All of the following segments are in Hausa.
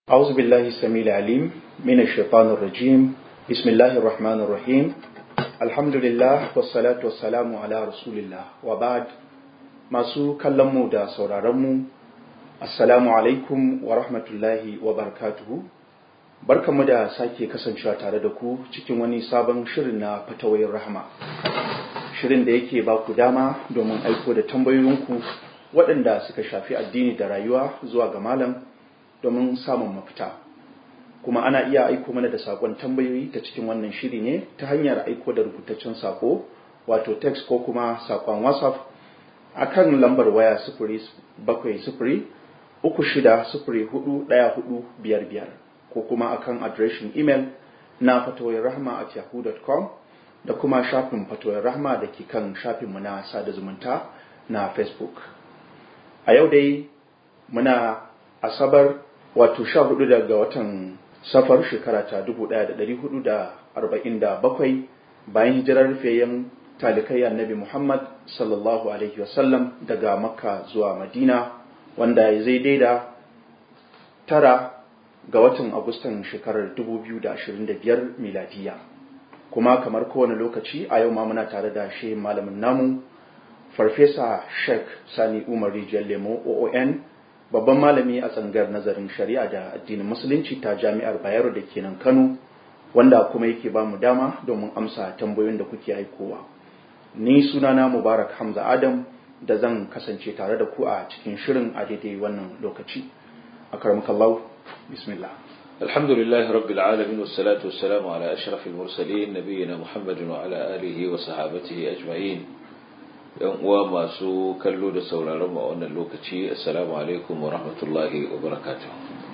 أعوذ بالله السميع العليم من الشيطان الرجيم بسم الله الرحمن الرحيم الحمد لله والصلاة والسلام على رسول الله وبعد masu kallonmu da sauraronmu assalamu alaikum wa rahmatullahi wa barakatuhu barkanmu da sake kasancewa tare da ku cikin wani sabon shirin na fatawayin rahama shirin da yake ba ku dama domin aiko da tambayoyinku waɗanda suka shafi addini da rayuwa zuwa ga malam domin samun mafita kuma ana iya aiko mana da sakon tambayoyi ta cikin wannan shiri ne ta hanyar aiko da rubutaccen sako wato text ko kuma sakon whatsapp akan lambar waya sifiri bakwai sifiri uku shida sifiri hudu ɗaya hudu biyar biyar ko kuma akan adireshin imel na fatoyin rahama at yahoo.com da kuma shafin fatoyin rahama da ke kan shafinmu na sada zumunta na facebook a yau dai muna asabar wato sha hudu daga watan safar shekara ta dubu daya da dari hudu da arba'in da bakwai bayan hijirar rufeyen talikai annabi muhammad sallallahu alaihi wasallam daga makka zuwa madina wanda ya zai daida tara ga watan agustan shekarar dubu biyu da ashirin da biyar miladiya kuma kamar kowane lokaci a yau ma muna tare da shi malamin namu farfesa sheikh sani umar rijiyar lemo oon babban malami a tsangar nazarin shari'a da addinin musulunci ta jami'ar bayero da ke nan kano wanda kuma yake ba mu dama domin amsa tambayoyin da kuke aikowa ni sunana mubarak hamza adam da zan kasance tare da ku a cikin shirin a daidai wannan lokaci a karamakallahu bismillah الحمد لله رب العالمين والصلاة والسلام على أشرف المرسلين نبينا محمد وعلى آله وصحابته أجمعين yan uwa masu kallo da sauraron mu a wannan lokaci assalamu alaikum wa rahmatullahi wa barakatuh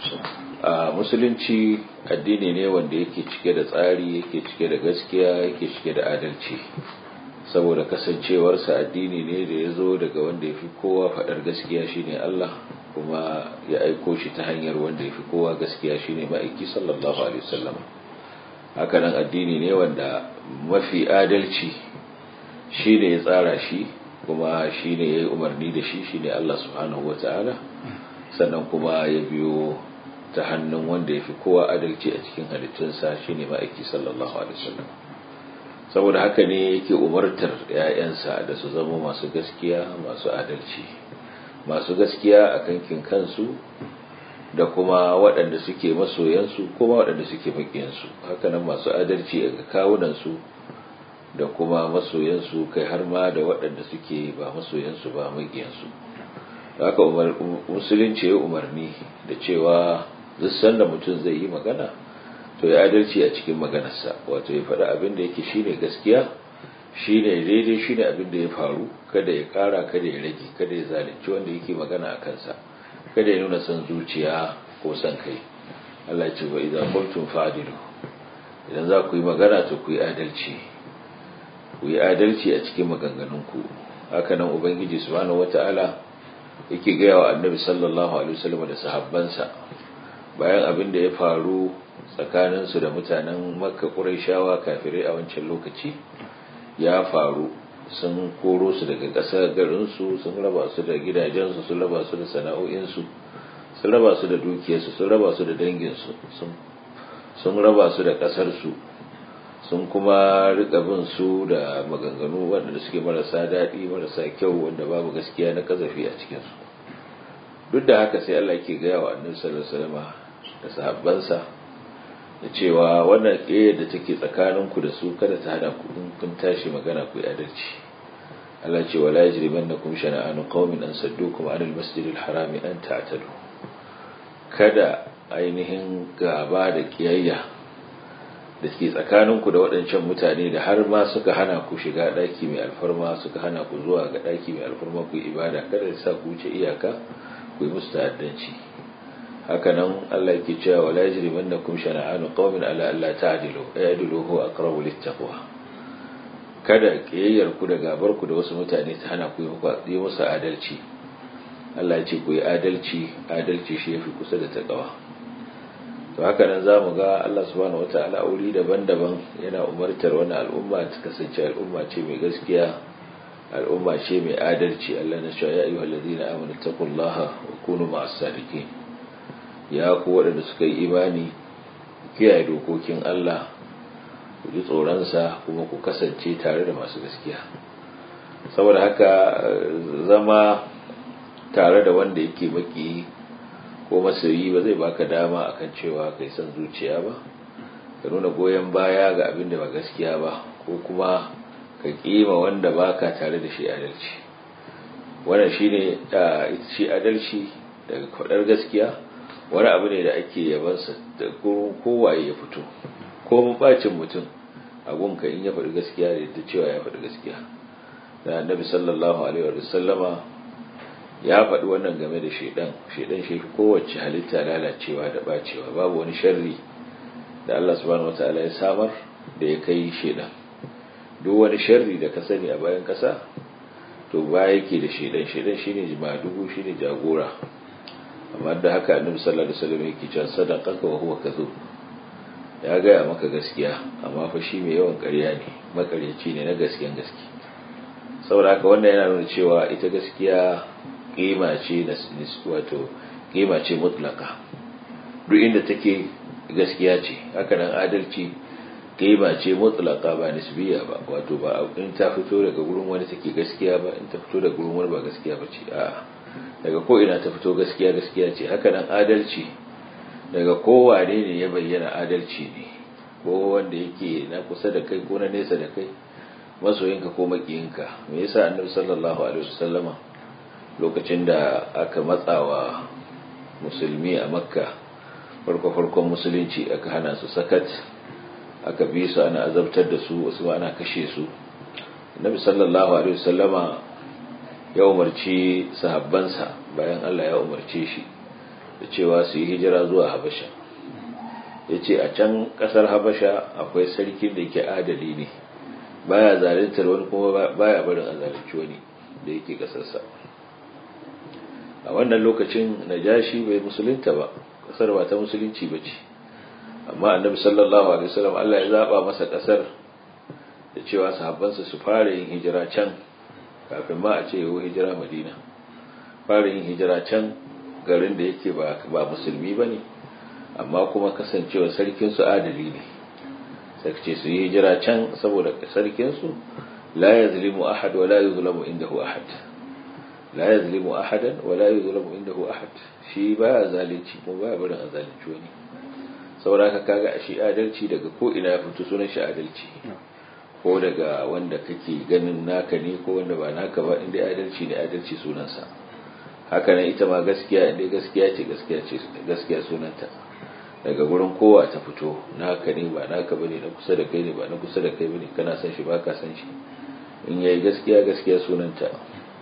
a musulunci addini ne wanda yake cike da tsari yake cike da gaskiya yake cike da adalci saboda kasancewarsa addini ne da ya zo daga wanda ya fi kowa faɗar gaskiya shine Allah kuma ya aiko shi ta hanyar wanda ya fi kowa gaskiya shine ma'aiki sallallahu alaihi wasallam hakanan addini ne wanda mafi adalci shi ne ya tsara shi kuma shi ne ya yi umarni da shi shi ne Allah subhanahu wa ta'ala sannan kuma ya biyo ta hannun wanda ya fi kowa adalci a cikin halittunsa shi ne ma'aiki sallallahu alaihi wasallam saboda haka ne yake umartar ‘ya'yansa da su zama masu gaskiya masu adalci masu gaskiya a kankin kansu da kuma waɗanda suke masoyansu kuma waɗanda suke maƙiyansu hakanan masu adalci a kawunansu da kuma masoyansu kai har ma da waɗanda suke ba masoyansu ba magiyansu haka musulunci ya umarni da cewa duk sanda mutum zai yi magana to ya adalci a cikin maganarsa wato ya faɗi abin da yake shine gaskiya shine daidai shine abin da ya faru kada ya ƙara kada ya rage kada ya zalunci wanda yake magana a kansa kada ya nuna son zuciya ko son kai Allah ya ce wa idan qultum fa'dilu idan za ku yi magana to ku yi adalci ku yi adalci a cikin maganganunku haka nan ubangiji subhanahu wata'ala yake gaya wa annabi sallallahu alaihi wasallam da sahabbansa bayan abin da ya faru tsakaninsu da mutanen makka quraishawa kafirai a wancan lokaci ya faru sun koro su daga ƙasar garinsu sun raba su da gidajensu sun raba su da sana'o'insu sun raba su da dukiyarsu sun raba su da danginsu sun raba su da ƙasarsu sun kuma rika bin su da maganganu waɗanda suke marasa daɗi marasa kyau wanda babu gaskiya na kazafi a cikinsu duk da haka sai Allah ke gaya wa annabi sallallahu alaihi wasallam da sahabbansa da cewa wannan ƙiyar da take tsakanin ku da su kada ta hada ku in kun tashi magana ku adalci Allah ce wala yajrimannakum shana'anu qaumin an saddukum 'anil masjidil harami an ta'tadu kada ainihin gaba da kiyayya da ke tsakaninku da waɗancan mutane da har ma suka hana ku shiga ɗaki mai alfarma suka hana ku zuwa ga ɗaki mai alfarma ku ibada kada ya sa ku wuce iyaka ku yi musu ta'addanci haka nan Allah yake cewa wala yajrimannakum shana'anu qaumin ala alla ta'dilu aydilu huwa aqrabu littaqwa kada kiyayyar ku da gabar ku da wasu mutane ta hana ku yi musu adalci Allah ya ce ku yi adalci adalci shi yafi kusa da taqwa to haka nan za mu ga Allah subhanahu wata'ala wuri daban-daban yana umartar wani al'umma ta kasance al'umma ce mai gaskiya al'umma ce mai adalci Allah na cewa ya ayyuhal ladina amanu taqullaha wa kunu ma'as sadiqin ya ku waɗanda suka yi imani kiyaye dokokin Allah ku ji tsoronsa kuma ku kasance tare da masu gaskiya saboda haka zama tare da wanda yake baki ko masoyi ba zai baka dama akan cewa kai san zuciya ba ka nuna goyon baya ga abin da ba gaskiya ba ko kuma ka kima wanda baka tare da shi adalci wannan shine shi adalci daga kwadar gaskiya wani abu ne da ake yabansa da kowaye ya fito ko mun bacin mutum abunka in ya faɗi gaskiya da yadda cewa ya faɗi gaskiya da annabi sallallahu alaihi wa sallama ya faɗi wannan game da shaidan shaidan shi kowace halitta lalacewa da bacewa babu wani sharri da Allah subhanahu wataala ya samar da ya kai shaidan duk wani sharri da ka sani a bayan kasa to ba yake da shaidan shaidan shine jimadugu shine jagora amma da haka annabi sallallahu alaihi wasallam yake cewa sadaqaka wa huwa kadhub ya gaya maka gaskiya amma fa shi mai yawan ƙarya ne makaryaci ne na gaskiyan gaske saboda haka wannan yana nuna cewa ita gaskiya kima ce na wato kima ce mutlaka duk inda take gaskiya ce haka nan adalci kima ce mutlaka ba nisbiya ba wato ba in ta fito daga gurin wani take gaskiya ba in ta fito daga gurin wani ba gaskiya ba ce a'a daga ko ina ta fito gaskiya gaskiya ce haka nan adalci daga kowane ne ya bayyana adalci ne ko wanda yake na kusa da kai ko na nesa da kai masoyinka ko makiyinka me yasa annabi sallallahu alaihi wasallama lokacin da aka matsawa musulmi a makka farko farkon musulunci aka hana su sakat aka bi su ana azabtar da su wasu ana kashe su annabi sallallahu alaihi wasallama ya umarci sahabbansa bayan Allah ya umarce shi da cewa su yi hijira zuwa habasha ya ce a can kasar habasha akwai sarki da ke adali ne baya zalintar wani kuma baya barin a zalunci wani da yake kasarsa a wannan lokacin najashi bai musulunta ba kasar ba ta musulunci ba ce amma annabi sallallahu alaihi wasallam Allah ya zaba masa kasar da cewa sahabbansa su fara yin hijira can kafin ma a ce yau hijira madina fara yin hijira can garin da yake ba musulmi ba ne amma kuma kasancewa sarkinsu adali ne sarki su yi hijira can saboda sarkinsu la ya zulimu ahad wa la yi zulamu indahu ahad la ya zulimu ahadan wa la yi zulamu indahu ahad shi ba ya zalunci kuma ba ya barin a zalunci wani saboda haka kaga shi adalci daga ko ina ya fito sunan shi adalci ko daga wanda kake ganin naka ne ko wanda ba naka ba inda adalci ne adalci sunansa haka nan ita ma gaskiya inda gaskiya ce gaskiya ce gaskiya sunanta daga gurin kowa ta fito naka ne ba naka bane na kusa da kai ne ba na kusa da kai bane kana san shi baka san shi in yayi gaskiya gaskiya sunanta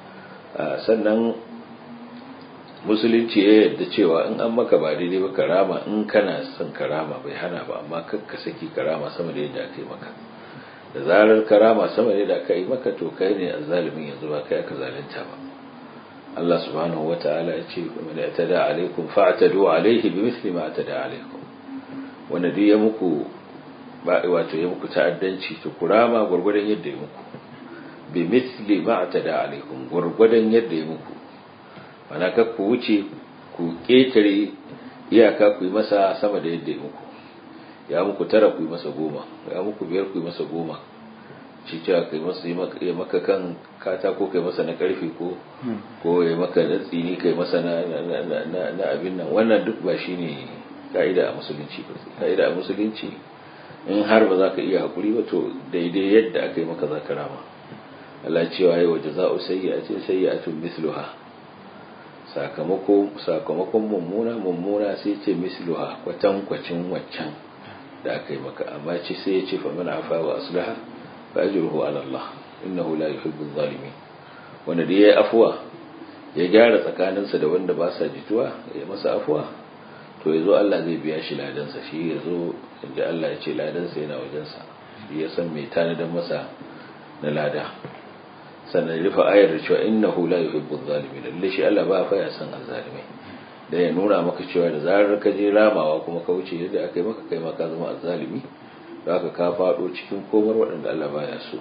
sannan musulunci ya yarda cewa in an maka ba daidai ba karama in kana son karama bai hana ba amma kakka saki karama sama da yadda aka yi maka da zarar karama sama da yadda aka yi maka to kai ne azzalimin yanzu ba kai aka zalunta ba Allah subhanahu wata'ala ya ce man yatada alaikum fa'tadu alaihi bimithli ma atada alaikum wanda duk ya muku ba wato ya muku ta'addanci to kurama gurgurdan yadda ya muku bimithli ma atada alaikum gurgurdan yadda ya muku mana ka ku wuce ku ketare iyaka ku yi masa sama da yadda ya muku ya muku tara ku yi masa goma ya muku biyar ku yi masa goma shi cewa kai masa ya maka kan katako kai masa na karfe ko ko ya maka na tsini kai masa na na abin nan wannan duk ba shine ka'ida a musulunci ba ka'ida a musulunci in har ba za ka iya hakuri ba to daidai yadda aka yi maka za ka rama Allah cewa yi wa jaza'u sayyi'atin sayyi'atun mithluha sakamako sakamakon mummuna mummuna sai ce misluha kwatankwacin waccan da aka yi maka amma ce sai ya ce fa man afa wa aslaha fa ajruhu ala Allah innahu la yuhibbu adh-dhalimin wanda da yayi afwa ya gyara tsakaninsa da wanda ba sa jituwa ya masa afwa to yazo Allah zai biya shi ladansa shi yazo inda Allah ya ce ladansa yana wajensa shi ya san mai tanadan masa na lada sannan rufe ayar da cewa innahu la yuhibbu adh-dhalimin lalle shi Allah ba fa ya san azzalimai da ya nuna maka cewa da zarar ka je ramawa kuma ka wuce yadda aka yi maka kai ma ka zama azzalimi zaka ka fado cikin komar waɗanda Allah baya so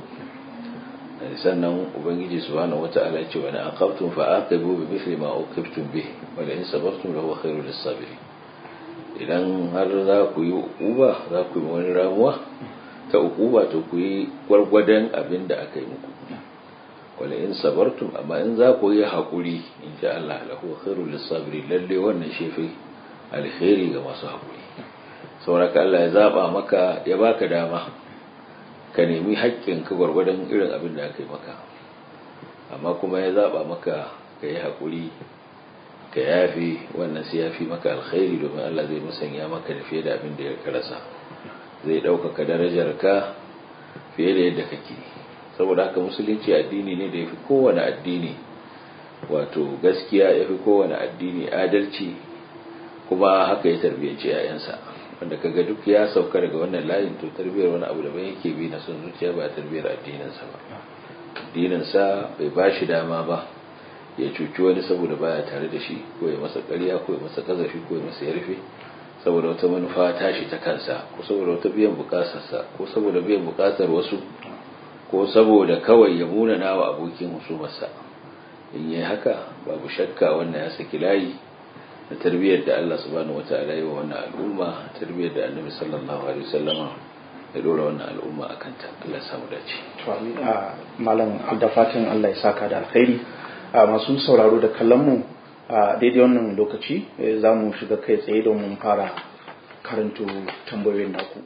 sannan ubangiji subhanahu wata'ala ya ce wa na aqabtum fa aqibu bi mithli ma uqibtum bih wa la in sabartum lahu khairul lis-sabirin idan har za ku yi uquba za ku yi wani ramuwa ta uquba to ku yi gwargwadon abin da aka yi muku wala in sabartum amma in za ku yi haƙuri in ji Allah lahu khairul lisabiri lalle wannan shefi alkhairi ga masu haƙuri saboda Allah ya zaba maka ya baka dama ka nemi haƙƙin ka gwargwadon irin abin da aka yi maka amma kuma ya zaba maka ka yi haƙuri ka yafi wannan sai ya fi maka alkhairi domin Allah zai musanya maka da fiye da abin da ya rasa zai ɗaukaka darajar ka fiye da yadda kake saboda haka musulunci addini ne da ya fi kowane addini wato gaskiya ya fi kowane addini adalci kuma haka ya tarbiyyanci 'ya'yansa wanda kaga duk ya sauka daga wannan layin to tarbiyyar wani abu daban yake bi na son zuciya ba tarbiyyar addininsa ba addininsa bai ba shi dama ba ya cuci wani saboda baya tare da shi ko ya masa ƙarya ko ya masa kazafi ko ya masa yarfe saboda wata manufa tashi ta kansa ko saboda wata biyan bukatarsa ko saboda biyan bukatar wasu ko saboda kawai ya munana wa abokin husumarsa in yi haka babu shakka wannan ya saki layi da tarbiyyar da Allah subhanahu wataala yi wa wannan al'umma tarbiyyar da Annabi sallallahu alaihi wasallama ya dora wannan al'umma akan ta Allah ya samu dace to malam da fatan Allah ya saka da alkhairi masu sauraro da kallon mu a daidai wannan lokaci za mu shiga kai tsaye domin fara karanto tambayoyin naku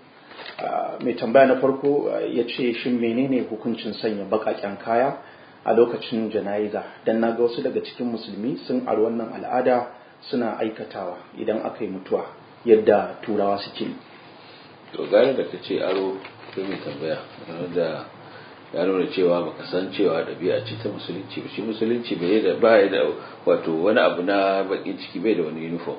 mai tambaya na farko ya ce shin menene hukuncin sanya bakaken kaya a lokacin jana'iza don na ga wasu daga cikin musulmi sun ari wannan al'ada suna aikatawa idan aka yi mutuwa yadda turawa suke yi to gane da ka ce aro ko mai tambaya da ya nuna cewa baka san cewa ɗabi'a ce ta musulunci ba shi musulunci bai da ba da wato wani abu na bakin ciki bai da wani uniform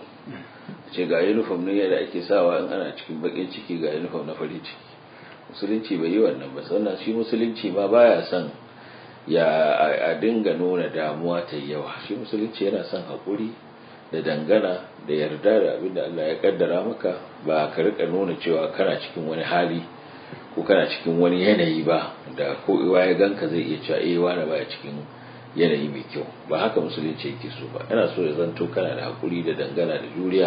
ce ga uniform ne da ake sawa in ana cikin bakin ciki ga uniform na farin ciki musulunci bai yi wannan ba sannan shi musulunci ma baya son ya a dinga nuna damuwa ta yawa shi musulunci yana son haƙuri da dangana da yarda da abin da Allah ya kaddara maka ba ka rika nuna cewa kana cikin wani hali ko kana cikin wani yanayi ba da ko iwa ya ganka zai iya cewa eh wani baya cikin yanayi mai kyau ba haka musulunci yake so ba yana so ya zanto kana da hakuri da dangana da juriya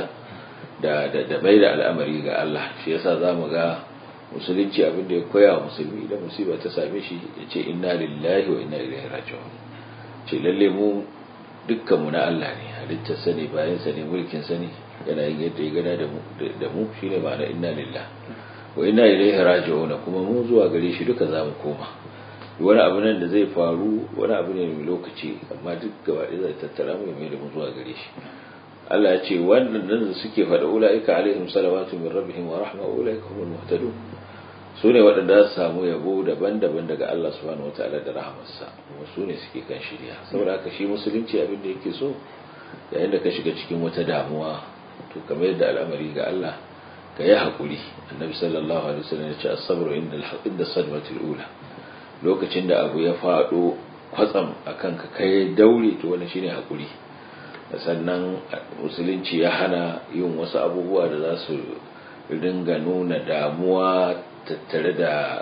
da da da bai da al'amari ga Allah shi yasa zamu ga musulunci abin da ya koya wa musulmi da musiba ta same shi ya ce inna lillahi wa inna ilaihi raji'un ce lalle mu dukkan mu na Allah ne halittar sa ne bayan sa ne mulkin sa ne yana yin yadda ya gada da mu da mu shine ma'ana inna lillahi wa inna ilaihi raji'un kuma mu zuwa gare shi duka zamu koma wani abu nan da zai faru wani abu ne mai lokaci amma duk gaba ɗaya zai tattara mu mai da mu zuwa gare shi Allah ya ce wannan da suke faɗa ulaika alaihim salawatu min rabbihim wa rahma ulaika humul muhtadun su ne waɗanda su samu yabo daban-daban daga Allah subhanahu wataala da rahamarsa kuma su ne suke kan shirya saboda haka shi musulunci abin da yake so yayin da ka shiga cikin wata damuwa to kamar yadda al'amari ga Allah ka yi haƙuri annabi sallallahu alaihi wasallam ya ce as-sabru inda inda sadmatul ula lokacin da abu ya faɗo kwatsam akan ka kai daure to wannan shine haƙuri sannan musulunci ya hana yin wasu abubuwa da za su ringa nuna damuwa tattare da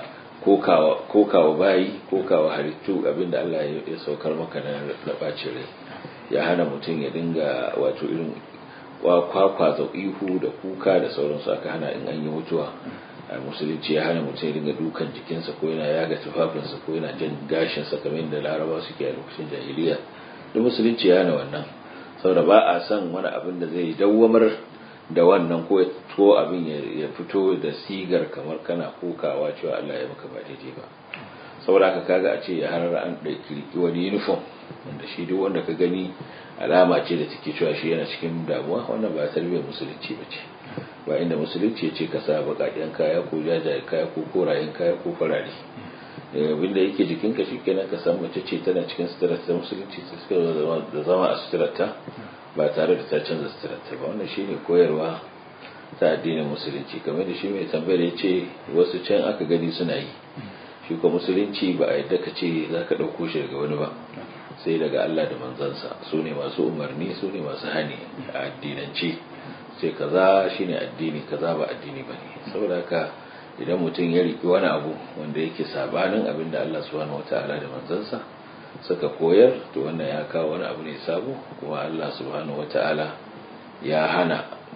kokawa bayi kokawa halittu abinda Allah ya saukar maka na ɓacin rai ya hana mutum ya dinga wato irin kwakwa da ihu da kuka da sauransu aka hana in an yi mutuwa a musulunci ya hana mutum ya dinga dukan jikinsa ko yana yaga tufafinsa ko yana jan gashinsa kamar yadda laraba suke a lokacin jahiliya duk musulunci ya hana wannan saboda ba a son wani abin da zai dawwamar da wannan ko to abin ya fito da sigar kamar kana kokawa cewa Allah ya maka ba daidai ba saboda haka kaga a ce ya harar an ɗauki wani uniform wanda shi duk wanda ka gani alama ce da take cewa shi yana cikin damuwa wannan ba tarbiyyar musulunci ba ce ba inda musulunci ya ce ka sa baƙaƙen kaya ko jajayen kaya ko korayen kaya ko farare abinda yake jikinka shi kenan ka san mace ce tana cikin suturarta musulunci ta suka da zama a suturarta ba tare da ta canza suturarta ba wannan shine koyarwa ta addinin musulunci kamar da shi mai tambayar ya ce wasu can aka gani suna yi shi ko musulunci ba a yadda ka ce za ka ɗauko shi daga wani ba sai daga Allah da manzansa su ne masu umarni su ne masu hani a addinance sai kaza shine addini kaza ba addini ba ne saboda haka idan mutum ya riƙi wani abu wanda yake sabanin abin da Allah subhanahu wataala da manzansa suka koyar to wannan ya kawo wani abu ne sabo kuma Allah subhanahu wataala ya hana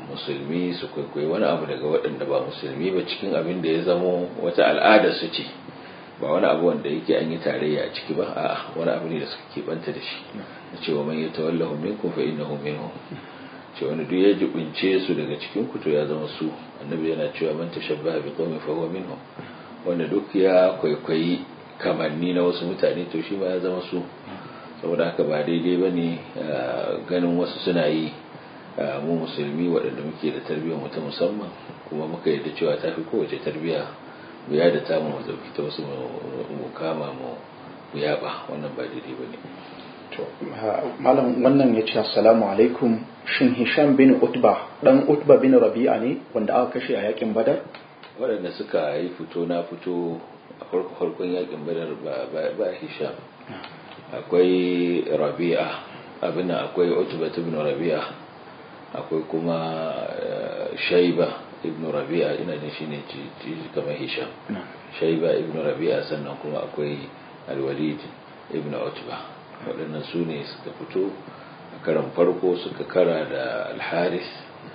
musulmi su kwaikwayi wani abu daga waɗanda ba musulmi ba cikin abin da ya zamo wata al'ada su ce ba wani abu wanda yake an yi tarayya a ciki ba a wani abu ne da suka keɓanta da shi da cewa man ya tawallahu minkum fa innahu minhum ce wani duk ya jibince su daga cikin ku to ya zama su annabi yana cewa man tashabbaha bi qaumin fa huwa minhum wanda duk ya kwaikwayi kamanni na wasu mutane to shi ma ya zama su saboda haka ba daidai bane ganin wasu suna yi mu musulmi waɗanda muke da tarbiyyar mu ta musamman kuma muka yarda cewa ta fi kowace tarbiyya mu ya da tamu mu dauki ta wasu mu kama mu yaba wannan ba daidai bane to malam wannan ya ce assalamu alaikum shin hisham bin utba dan utba bin rabi'a ne wanda aka kashe a yakin badar waɗanda suka yi fito na fito a farko farkon yakin badar ba hisham akwai rabi'a abin akwai utba ibn rabi'a akwai kuma shaiba ibn rabi'a ina jin shine kamar hisham shaiba ibn rabi'a sannan kuma akwai alwalid ibn utba waɗannan su ne suka fito a karan farko suka kara da alharis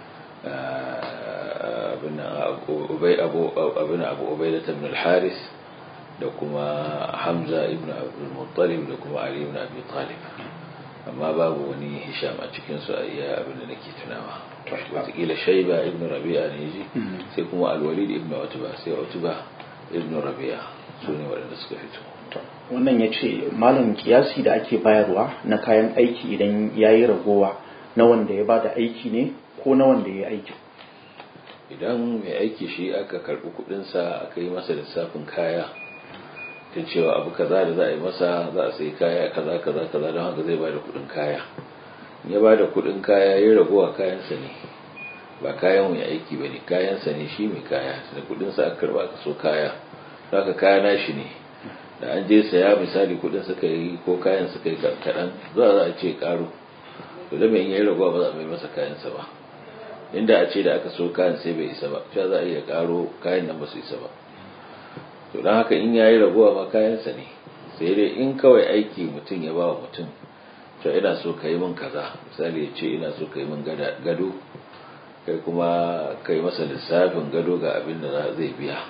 abin abu ubaida ibn alharis da kuma hamza ibn abdulmuttalib da kuma ali ibn abi talib amma babu wani hisham a cikinsu a iya abin da nake tunawa watakila shaiba ibn rabi'a ne ji sai kuma alwalid ibn utba sai utba ibn rabi'a su ne waɗanda suka fito wannan ya ce malam kiyasi da ake bayarwa na kayan aiki idan ya yi ragowa na wanda ya bada aiki ne ko na wanda ya yi aiki idan mai aiki shi aka karɓi kuɗinsa aka yi masa lissafin kaya kan cewa abu kaza da za a yi masa za a sai kaya kaza kaza kaza don haka zai bada kuɗin kaya ya bada kuɗin kaya ya ragowa kayansa ne ba kayan mai aiki ba ne kayansa ne shi mai kaya da kuɗinsa aka karɓa aka so kaya haka kaya na shi ne da an je saya misali kuɗin suka yi ko kayan suka yi kaɗan za a ce ƙaro to da mai yi ragowa ba za a mai masa kayansa ba inda a ce da aka so kayan sai bai isa ba sha za a iya ƙaro kayan nan ba su isa ba to don haka in ya yi ragowa ma kayansa ne sai dai in kawai aiki mutum ya ba wa mutum to ina so ka yi min kaza misali ya ce ina so ka yi min gado kai kuma ka yi masa lissafin gado ga abin da zai biya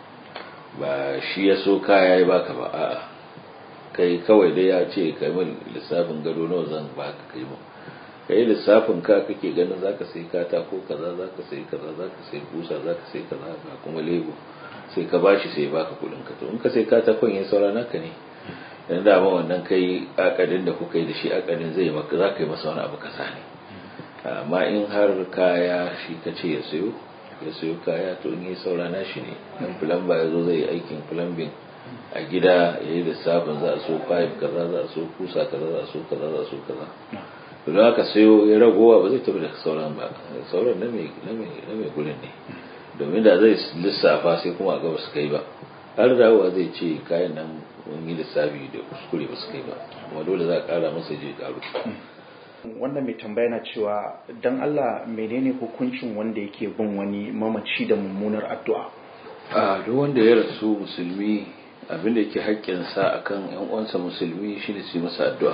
ba shi ya so kaya ya baka ba a'a kai kawai dai ya ce ka yi min lissafin gado nawa zan baka kai min ka yi lissafin ka kake ganin zaka sai katako kaza zaka sai kaza zaka sai kusa zaka sai kaza ga kuma lebo sai ka bashi sai baka kudin ka to in ka sai katakon ya saura naka ne dan da ma wannan kai akadin da kuka yi da shi akadin zai maka zaka yi masa wani abu kasa ne amma in har kaya shi ka ce ya sayo ya sayo kaya to in yi saura na shi ne dan plumber ya zo zai yi aikin plumbing a gida ya yi lissafin za a so pipe kaza za a so kusa kaza za a so kaza za a so kaza to da aka sayo ya ragowa ba zai tafi da sauran ba sauran na mai gurin ne domin da zai lissafa sai kuma a gaba su kai ba har dawowa zai ce kayan nan mun yi lissafi da kuskure ba su kai ba kuma dole za a kara masa je karu wannan mai tambaya na cewa dan Allah menene hukuncin wanda yake bin wani mamaci da mummunar addu'a a duk wanda ya rasu musulmi abin da yake haƙƙinsa akan yan uwansa musulmi shine su yi masa addu'a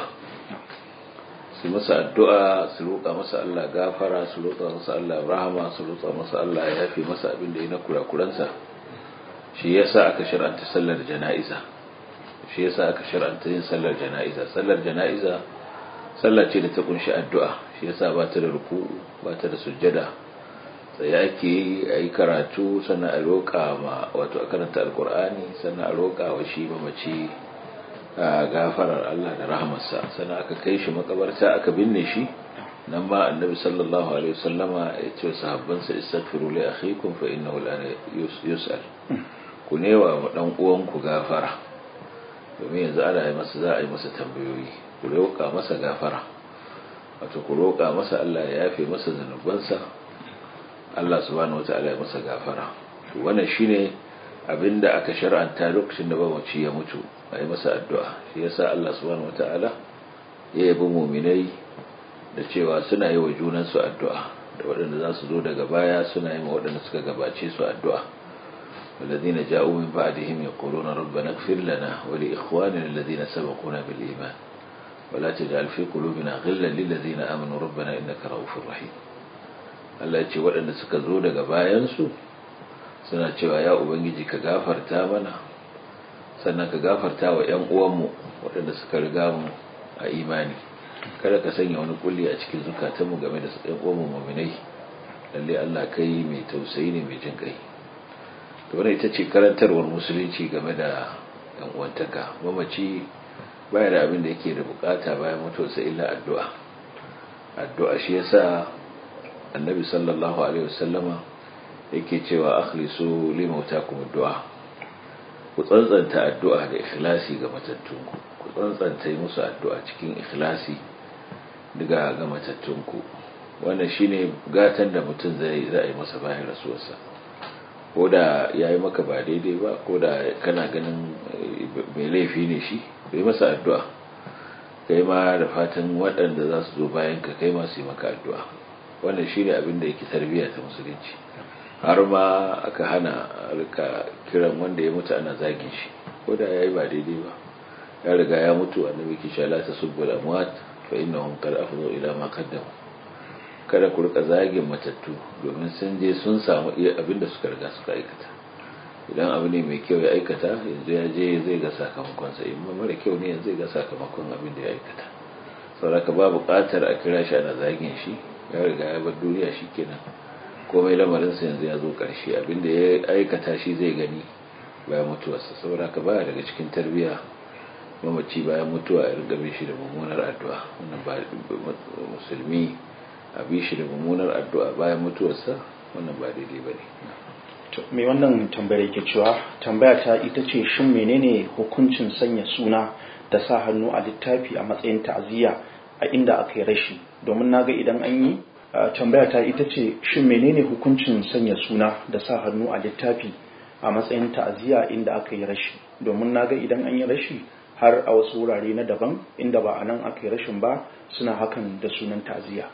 su masa addu'a su roƙa masa Allah gafara su roƙa masa Allah rahama su roƙa masa Allah ya yafe masa abin da ya na kurakuransa shi yasa aka shar'anta sallar jana'iza shi yasa aka shar'anta yin sallar jana'iza sallar jana'iza sallar ce da ta kunshi addu'a shi yasa ba ta da ruku ba ta da sujjada sai ake yi a yi karatu sannan a roƙa ma wato a karanta alkur'ani sannan a roƙa wa shi mamaci gafarar Allah da rahamarsa sannan aka kai shi makabarta aka binne shi nan ma annabi sallallahu alaihi wasallama ya ce sahabbansa istaghfiru li akhikum fa innahu al'ana yus'al ku newa wa dan uwanku gafara domin yanzu ana yi masa za a yi masa tambayoyi ku roƙa masa gafara wato ku roƙa masa Allah ya yafe masa zanubansa Allah subhanahu wataala ya masa gafara to wannan shine abinda aka shar'anta lokacin da babaci ya mutu a yi masa addu'a shi yasa Allah subhanahu wata'ala ya yabi muminai da cewa suna yi wa junansu addu'a da waɗanda za su zo daga baya suna yi wa waɗanda suka gabace su addu'a والذين جاءوا من بعدهم يقولون ربنا اغفر لنا ولإخواننا الذين سبقونا بالإيمان ولا تجعل في قلوبنا غلا للذين آمنوا ربنا إنك رؤوف رحيم Allah ya ce waɗanda suka zo daga bayansu suna cewa ya ubangiji ka gafarta mana sannan ka gafarta wa 'yan uwanmu waɗanda suka riga mu a imani kada ka sanya wani kulli a cikin zukatanmu game da 'yan uwanmu muminai lalle Allah kai mai tausayi ne mai jin kai to wannan ita ce karantarwar musulunci game da yan uwantaka mamaci baya da abin da yake da bukata bayan mutuwarsa illa addu'a addu'a shi yasa annabi sallallahu alaihi wasallama yake cewa akhlisu li mautakum addu'a ku tsantsanta addu'a da ikhlasi ga matattunku ku tsantsanta yi musu addu'a cikin ikhlasi daga ga matattunku wannan shine gatan da mutum zai za a yi masa bayan rasuwarsa ko da ya yi maka ba daidai ba ko da kana ganin mai laifi ne shi bai masa addu'a kai ma da fatan waɗanda za su zo bayan ka kai masu yi maka addu'a wannan shine abin da yake tarbiyya ta musulunci har ma aka hana rika kiran wanda ya mutu ana zagin shi ko da ya yi ba daidai ba ya riga ya mutu annabi ki sha la tasubbu al-amwat fa innahum qad afdhu ila ma qaddamu kada ku rika zagin matattu domin sun je sun samu iya abin da suka riga suka aikata idan abu ne mai kyau ya aikata yanzu ya je zai ga sakamakon sa in mara kyau ne yanzu zai ga sakamakon abin da ya aikata saboda ba buƙatar a kira shi ana zagin shi ya riga ya bar duniya shi kenan komai lamarin sa yanzu ya zo ƙarshe abin da ya aikata shi zai gani bayan mutuwarsa saboda ka baya daga cikin tarbiyya mamaci bayan mutuwa ya riga shi da mummunar addu'a wannan ba musulmi a bi shi da mummunar addu'a bayan mutuwarsa wannan ba daidai ba ne mai wannan tambayar yake cewa tambaya ta ita ce shin menene hukuncin sanya suna da sa hannu a littafi a matsayin ta'aziyya a inda aka yi rashi domin naga idan an yi tambaya ta ita ce shin menene hukuncin sanya suna da sa hannu a littafi a matsayin ta'aziyya inda aka yi rashi domin naga idan an yi rashi har a wasu wurare na daban inda ba a nan aka yi rashin ba suna hakan da sunan ta'aziyya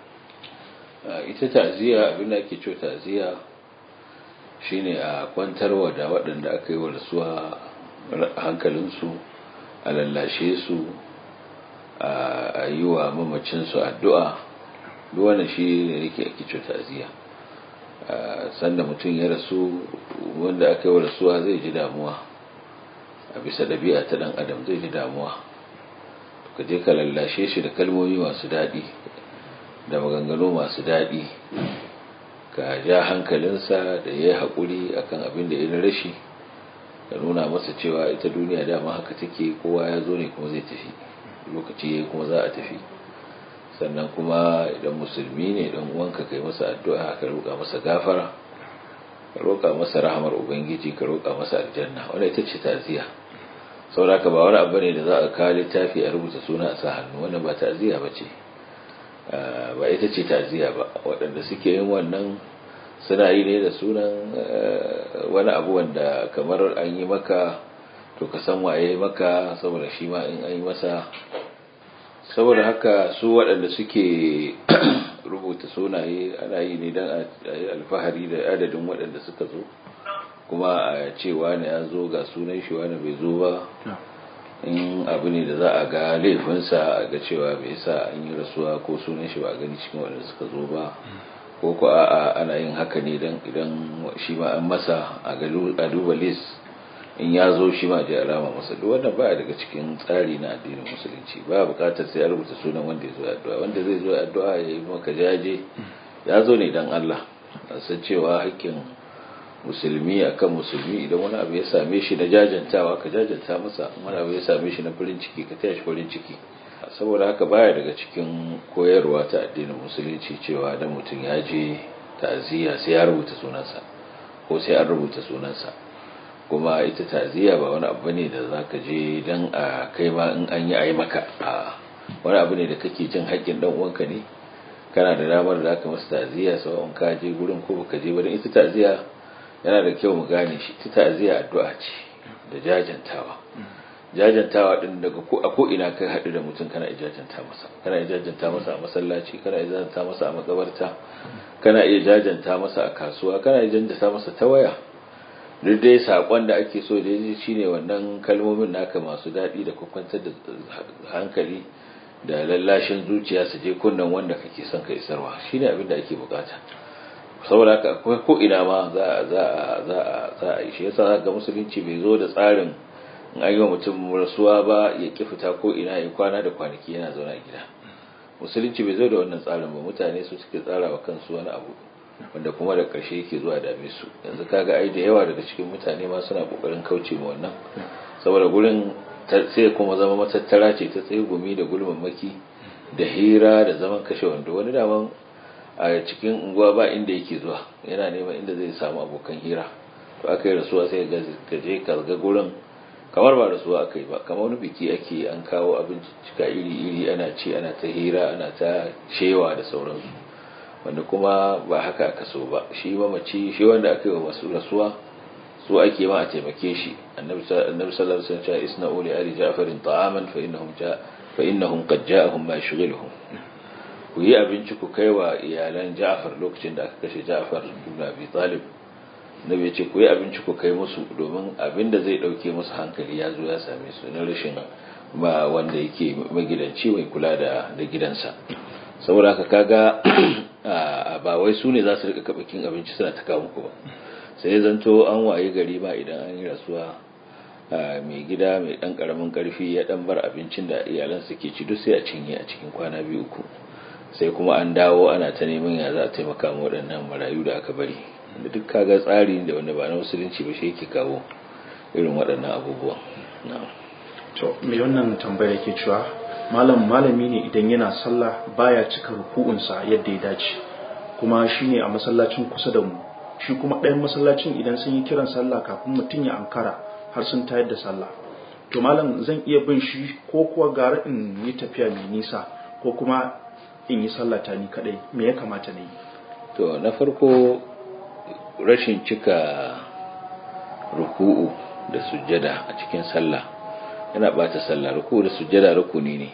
ita ta'aziyya abin da ake cewa ta'aziyya shine a kwantarwa da waɗanda aka yi wa rasuwa hankalinsu a lallashe su a yi wa mamacinsu addu'a duk wannan shi ne yake ake cewa ta'aziyya sanda mutum ya rasu wanda aka yi wa rasuwa zai ji damuwa a bisa ɗabi'a ta ɗan adam zai ji damuwa ka je ka lallashe shi da kalmomi masu daɗi da maganganu masu daɗi ka ja hankalinsa da ya yi haƙuri akan abin da ya na rashi ka nuna masa cewa ita duniya dama haka take kowa ya zo ne kuma zai tafi lokaci ya kuma za a tafi sannan kuma idan musulmi ne dan uwanka kai masa addu'a ka roƙa masa gafara ka roƙa masa rahamar ubangiji ka roƙa masa aljanna wanda ita ce taziya saboda ba wani abu ne da za a kawo littafi a rubuta suna a sa hannu wannan ba taziya ba ce ba ita ce taziya ba waɗanda suke yin wannan suna yi ne da sunan wani abu wanda kamar an yi maka to ka san waye maka saboda shi ma in an yi masa saboda haka su waɗanda suke rubuta sunaye ana yi ne don a yi alfahari da adadin waɗanda suka zo kuma a cewa ne ya zo ga sunan shi wani bai zo ba in abu ne da za a ga laifinsa a ga cewa bai sa an yi rasuwa ko sunan shi ba a gani cikin waɗanda suka zo ba ko ko a'a ana yin haka ne dan idan shi ma an masa a duba list in ya zo shi ma je alama masa duk wannan baya daga cikin tsari na addinin musulunci ba bukatar sai a rubuta sunan wanda ya zo addu'a wanda zai zo addu'a ya yi maka jaje ya zo ne dan Allah san cewa hakkin musulmi akan musulmi idan wani abu ya same shi na jajantawa ka jajanta masa wani abu ya same shi na farin ciki ka taya shi farin ciki saboda haka baya daga cikin koyarwa ta addinin musulunci cewa dan mutum ya je ta'aziyya sai ya rubuta sunansa ko sai an rubuta sunansa kuma ita ta'aziyya ba wani abu ne da zaka je dan a kai ma in an yi ayi maka a wani abu ne da kake jin haƙƙin dan uwanka ne kana da damar da zaka masa ta'aziyya sau in ka je gurin ko baka je ba dan ita ta'aziyya yana da kyau mu gane shi ita ta'aziyya addu'a ce da jajantawa jajantawa din daga ko a ko ina kai haɗu da mutum kana jajanta masa kana jajanta masa a masallaci kana jajanta masa a makabarta kana iya jajanta masa a kasuwa kana jajanta masa ta waya duk dai sakon da ake so da yaji shine wannan kalmomin naka masu daɗi da kwakwantar da hankali da lallashin zuciya su je kunnan wanda kake son ka isarwa shine abin da ake bukata saboda haka akwai ko ina ma za za za za a yi shi yasa ga musulunci bai zo da tsarin in an yi wa mutum rasuwa ba ya ki fita ko ina ya kwana da kwanaki yana zauna a gida musulunci bai zo da wannan tsarin ba mutane su suke tsara wa kansu wani abu wanda kuma da ƙarshe yake zuwa dame su yanzu kaga ai da yawa daga cikin mutane ma suna kokarin kauce ma wannan saboda gurin sai kuma zama matattara ce ta tsaye gumi da gulmammaki da hira da zaman kashe wando wani daman a cikin unguwa ba inda yake zuwa yana neman inda zai samu abokan hira to aka yi rasuwa sai ga je ka ga gurin kamar ba rasuwa aka yi ba kamar wani biki ake an kawo abinci cika iri-iri ana ci ana ta hira ana ta shewa da sauransu wanda kuma ba haka aka so ba shi mamaci shi wanda aka yi wa masu rasuwa su ake ma a taimake shi annabi sallallahu alaihi wasallam isna uli ali ja'farin ta'aman fa innahum ja fa innahum qad ja'ahum ma yushghiluhum ku yi abinci ku kai wa iyalan Ja'far lokacin da aka kashe Ja'far ibn Abi Talib nabi ya ce ku yi abinci ku kai musu domin abin da zai dauke musu hankali ya zo ya same su na rashin ba wanda yake magidanci mai kula da da gidansa saboda haka kaga ba wai su ne za su rika kabakin abinci suna ta kawo muku ba sai zanto an waye gari ba idan an yi rasuwa mai gida mai dan karamin karfi ya dan bar abincin da iyalan suke ci duk sai a cinye a cikin kwana biyu uku sai kuma an dawo ana ta neman ya za a taimaka ma waɗannan marayu da aka bari da duk kaga tsari da wanda ba na musulunci ba shi yake kawo irin waɗannan abubuwan to me wannan tambaya yake cewa malam malami ne idan yana sallah baya cika ruku'unsa yadda ya dace kuma shine a masallacin kusa da mu shi kuma ɗayan masallacin idan sun yi kiran sallah kafin mutum ya ankara har sun tayar da sallah to malam zan iya bin shi ko kuwa gara in yi tafiya mai nisa ko kuma in yi sallata ni kadai me ya kamata na yi to na farko rashin cika ruku'u da sujjada a cikin sallah yana bata sallah ruku'u da sujjada rukuni ne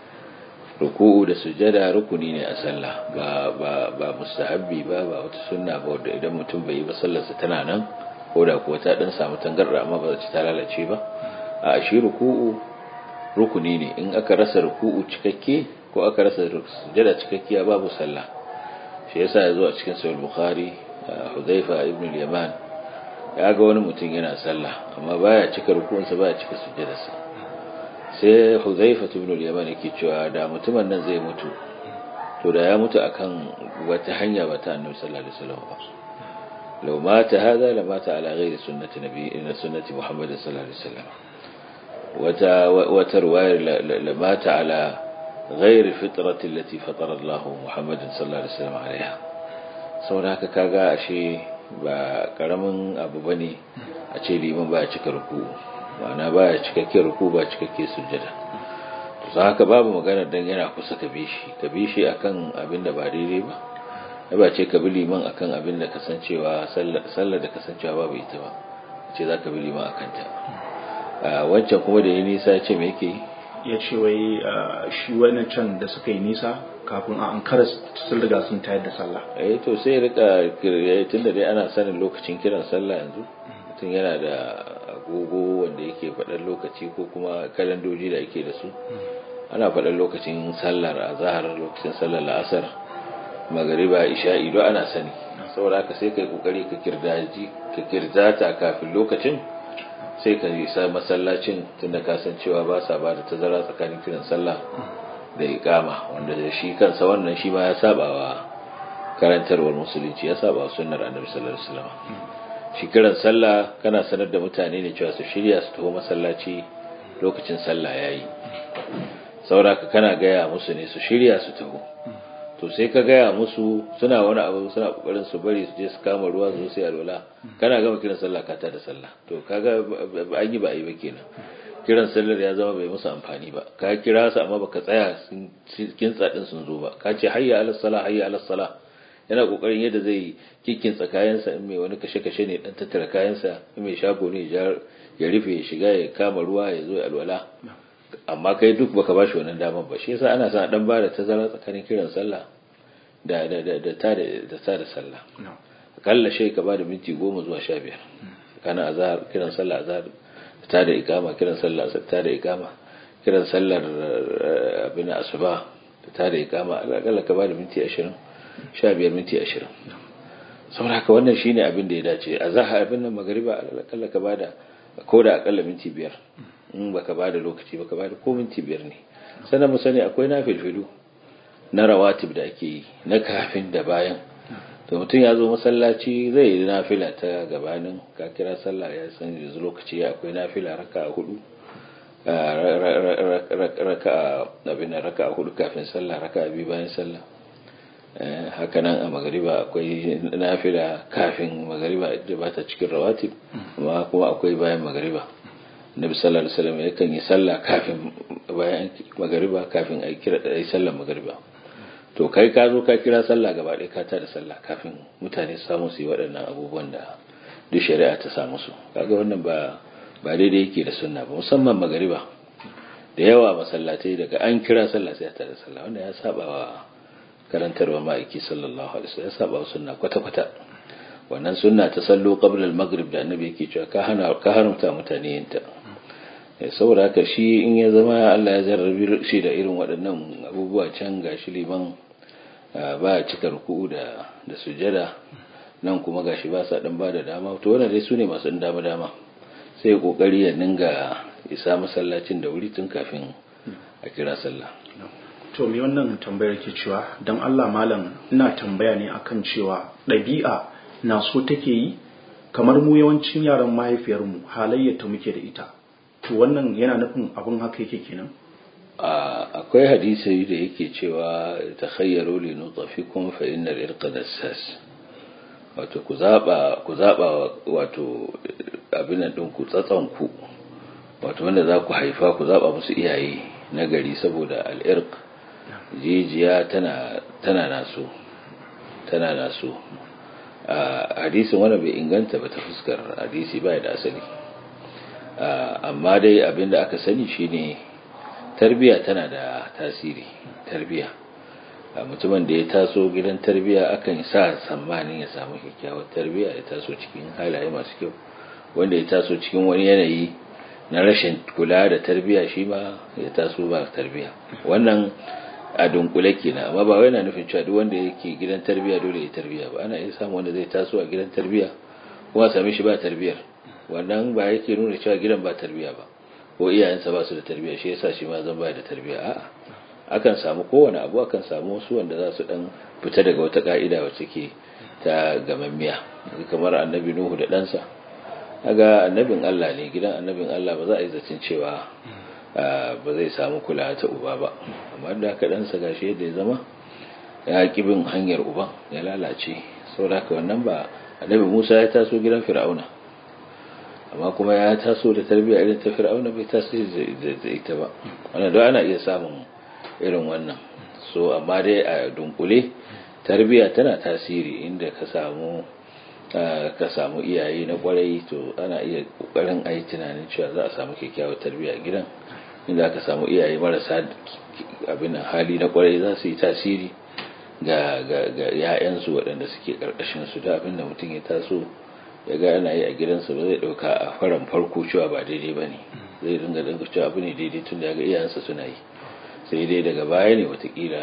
ruku'u da sujjada rukuni ne a sallah ba ba ba mustahabbi ba ba wata sunna ba wanda idan mutum bai yi ba sallarsa tana nan ko da kuwa ta dan samu tangarda amma ba ta lalace ba a shi ruku'u rukuni ne in aka rasa ruku'u cikakke ko aka rasa sujjada cikakkiya babu sallah shi yasa ya zo a cikin sahih bukhari hudhaifa ibn al-yaman ya ga wani mutum yana sallah amma baya cika rukunsa baya cika sujjadarsa sai hudhaifa ibn al-yaman yake cewa da mutumin nan zai mutu to da ya mutu akan wata hanya ba ta annabi sallallahu alaihi wasallam ba law mata hada la mata ala ghairi sunnati nabi inna sunnati muhammad sallallahu alaihi wasallam wata wata riwayar la mata ala ghairi fitrati allati fatara Allah muhammad sallallahu alaihi wasallam alaiha saboda haka kaga ashe ba karamin abu bane a ce liman ba ya cika ruku ma'ana ba ya cikakke ruku ba cikakke sujjada to za haka babu magana dan yana kusa ka bishi ka bishi akan abin da ba daidai ba ya ba ce ka bi liman akan abin da kasancewa sallar da kasancewa babu ita ba ce za ka bi liman akan ta wancan kuma da ya nisa ya ce me yake yi ya ce wai shi wani can da suka yi nisa kafin a ankara sun riga sun tayar da sallah eh to sai rika tun da dai ana sanin lokacin kiran sallah yanzu mutum yana da agogo wanda yake faɗar lokaci ko kuma kalandoji da ake da su ana faɗar lokacin sallar a zahar lokacin sallar la'asar magariba isha'i don ana sani saboda haka sai kai kokari ka kirdaji ka kirdata kafin lokacin sai ka isa masallacin tunda ka san cewa ba sa ba da tazara tsakanin kiran sallah da iqama wanda da shi kansa wannan shi ma ya saba wa karantarwar musulunci ya saba wa sunnar annabi sallallahu alaihi wasallam shi kiran sallah kana sanar da mutane ne cewa su shirya su taho masallaci lokacin sallah yayi sauraka kana gaya musu ne su shirya su taho to sai ka gaya musu suna wani abu suna kokarin su bari su je su kama ruwa su sai alwala kana gama kiran sallah ka ta da sallah to kaga an yi ba a yi ba kenan kiran sallar ya zama bai musu amfani ba ka kira su amma baka tsaya kintsa din sun zo ba ka ce hayya ala salah hayya ala salah yana kokarin yadda zai kikkinsa kayansa in mai wani kashe-kashe ne dan tattara kayansa in mai shago ne ya rufe ya shiga ya kama ruwa ya zo alwala amma kai duk baka bashi wannan damar ba shi yasa ana sa dan ba da tazara tsakanin kiran sallah da da da da ta da da ta da sallah akalla shi ka ba da minti goma zuwa sha biyar kana azhar kiran sallah azhar ta da ikama kiran sallah ta da ikama kiran sallar abin asuba ta da ikama akalla ka ba da minti ashirin sha biyar minti ashirin saboda haka wannan shine abin da ya dace a zaha abin nan magariba alƙalla ka bada ko da akalla minti biyar in baka bada lokaci baka bada ko minti biyar ne sannan mu sani akwai na filfilu na rawatib da ake yi na kafin da bayan to mutum ya zo masallaci zai yi nafila ta gabanin ka kira sallah ya san yanzu lokaci ya akwai nafila raka hudu raka abin raka hudu kafin sallah raka biyu bayan sallah haka nan a magariba akwai nafila kafin magariba da ba ta cikin rawatib amma kuma akwai bayan magariba nabi sallallahu alaihi wasallam yakan yi sallah kafin bayan magariba kafin a kira ai sallar magariba to kai ka zo ka kira sallah gaba ɗaya ka tada sallah kafin mutane su samu su yi waɗannan abubuwan da duk shari'a ta samu su kaga wannan ba ba daidai yake da sunna ba musamman magariba da yawa masallatai daga an kira sallah sai ta da sallah wanda ya saba wa karantarwa ma'aiki sallallahu alaihi wasallam ya saba wa sunna kwata kwata wannan sunna ta sallo qabla al-maghrib da annabi yake cewa ka hana ka haramta mutane yin ta saboda haka shi in ya zama Allah ya jarrabi shi da irin waɗannan abubuwa can gashi liman ba cika ruku'u da da sujada nan kuma gashi ba sa dan bada dama to wannan dai sune masu dama dama sai kokari ya dinga isa masallacin da wuri tun kafin a kira sallah to me wannan tambayar ke cewa dan Allah malam ina tambaya ne akan cewa ɗabi'a na so take yi kamar mu yawancin yaran mahaifiyarmu halayyar ta muke da ita to wannan yana nufin abin haka yake kenan akwai hadisi da yake cewa takhayyaru li nutafikum fa innal irqa dassas wato ku zaba ku zaba wato abin nan din ku tsatsan ku wato wanda za ku haifa ku zaba musu iyaye na gari saboda al-irq jijiya tana tana naso tana naso a hadisin wanda bai inganta ba ta fuskar hadisi ba da asali amma dai abinda aka sani shine tarbiya tana da tasiri tarbiya mutumin da ya taso gidan tarbiya akan sa tsammanin ya samu kyakkyawar tarbiya ya taso cikin halaye masu kyau wanda ya taso cikin wani yanayi na rashin kula da tarbiya shi ma ya taso ba tarbiya wannan a dunkule kenan amma ba wai na nufin cewa duk wanda yake gidan tarbiya dole ya tarbiya ba ana iya samu wanda zai taso a gidan tarbiya kuma same shi ba tarbiyar wannan ba yake nuna cewa gidan ba tarbiya ba ko iyayensa ba su da tarbiya shi yasa shi ma zan ba da tarbiya a'a akan samu kowane abu akan samu wasu wanda za su dan fita daga wata ka'ida wacce ke ta gamammiya kamar annabi nuhu da ɗansa kaga annabin Allah ne gidan annabin Allah ba za a yi zacin cewa ba zai samu kula ta uba ba amma da haka ɗansa gashi yadda ya zama ya bin hanyar uban ya lalace saboda haka wannan ba annabi Musa ya taso gidan Fir'auna amma kuma ya taso da tarbiyya irin ta Fir'auna bai taso da ita ba wannan don ana iya samun irin wannan so amma dai a dunkule tarbiyya tana tasiri inda ka samu ka samu iyaye na kwarai to ana iya kokarin ayi tunanin cewa za a samu kyakkyawar tarbiyya a gidan inda aka samu iyaye marasa abin hali na kwarai za su yi tasiri ga ga ya'yansu waɗanda suke ƙarƙashin su da abin da mutum ya taso ya ga ana yi a gidansa ba zai ɗauka a faran farko cewa ba daidai ba ne zai dinga dinga cewa abu ne daidai tun da ya ga iyayensa suna yi sai dai daga baya ne watakila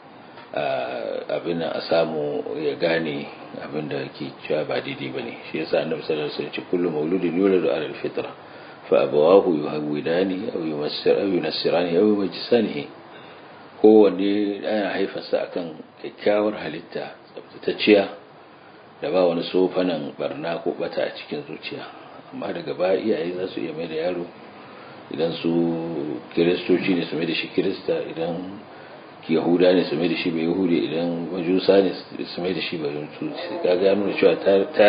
abin a samu ya gane abin da ke cewa ba daidai ba ne shi yasa annabi sallallahu alaihi wasallam ce kullu mauludin yuladu ala alfitra fa abawahu yuhawidani aw yumassir aw yunassirani aw yumajjisanihi kowanne ana haifarsa akan kyakkyawar halitta tsaftatacciya da ba wani sofanan barna ko bata a cikin zuciya amma daga baya iyaye za su iya mai da yaro idan su kiristoci ne su mai da shi kirista idan yahuda ne su mai da shi bai yahudi idan majusa ne su mai da shi bai yahudi kaga nuna cewa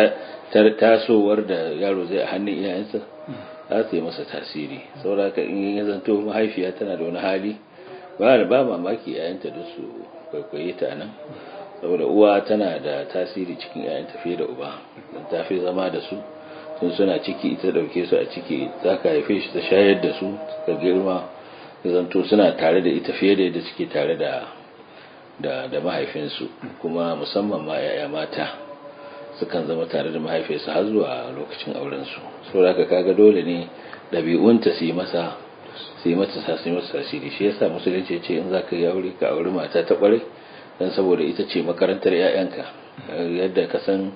tasowar da yaro zai a hannun iyayensa za su yi masa tasiri saboda in ya zanto mahaifiya tana da wani hali ba da ba mamaki yayanta da su kwaikwaye ta nan saboda uwa tana da tasiri cikin yayanta fiye da uba don ta fi zama da su sun suna ciki ita dauke su a ciki za ka haife shi ta shayar da su ka girma zanto suna tare da ita fiye da yadda suke tare da da da mahaifinsu kuma musamman ma yaya mata sukan zama tare da mahaifinsu har zuwa lokacin auren su saboda haka kaga dole ne ɗabi'unta su yi masa su yi mata sa su yi masa tasiri shi yasa musulunci ce in za ka yi aure ka auri mata ta ƙwarai don saboda ita ce makarantar 'ya'yanka yadda ka san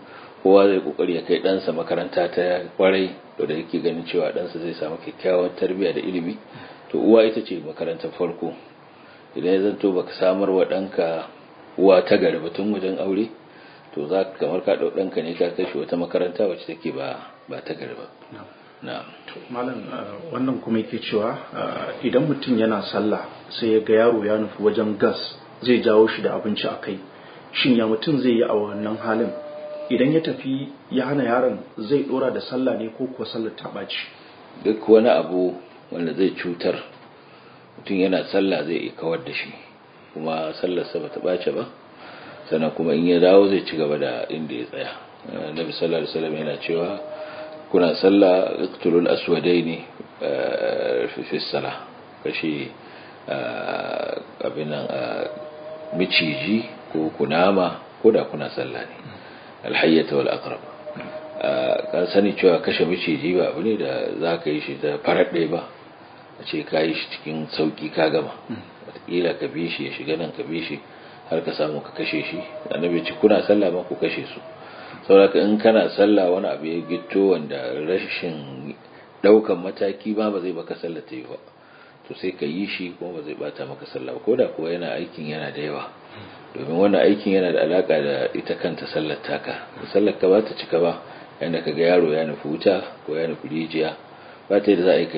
kowa zai kokari ya kai ɗansa makaranta ta kwarai da da yake ganin cewa ɗansa zai samu kyakkyawan tarbiyya da ilimi to uwa ita ce makarantar farko idan ya zanto baka samar wa ɗanka uwa ta gari batun wajen aure to za ka kamar ka ɗau ɗanka ne ka kai shi wata makaranta wacce take ba ba ta gari ba na'am malam wannan kuma yake cewa idan mutum yana sallah sai ya ga yaro ya nufi wajen gas zai jawo shi da abinci a kai shin ya mutum zai yi a wannan halin idan ya tafi ya hana yaron zai dora da sallah ne ko kuwa sallar ta ɓaci duk wani abu wanda zai cutar mutum yana sallah zai iya kawar da shi kuma sallarsa ba ta ɓace ba sannan kuma in ya dawo zai ci gaba da inda ya tsaya nabi sallallahu alaihi wasallam yana cewa kuna sallah iqtulul aswadaini fi salah kashi abin nan miciji ko kunama ko da kuna sallah ne alhayyata wal aqrab kan sani cewa kashe miciji ba abu ne da za ka yi shi da farar ɗaya ba a ce ka yi shi cikin sauƙi ka gama wataƙila ka bi shi ya shiga nan ka bi shi har ka samu ka kashe shi annabi ce kuna sallah ma ku kashe su saboda in kana sallah wani abu ya gitto wanda rashin ɗaukan mataki ma ba zai baka sallah ta yi ba to sai ka yi shi kuma ba zai bata maka sallah ko da kuwa yana aikin yana da yawa domin wannan aikin yana da alaka da ita kanta sallar taka sallar ka ba ta cika ba yanda ka ga yaro ya nufi wuta ko ya nufi rijiya ba ta da za a yi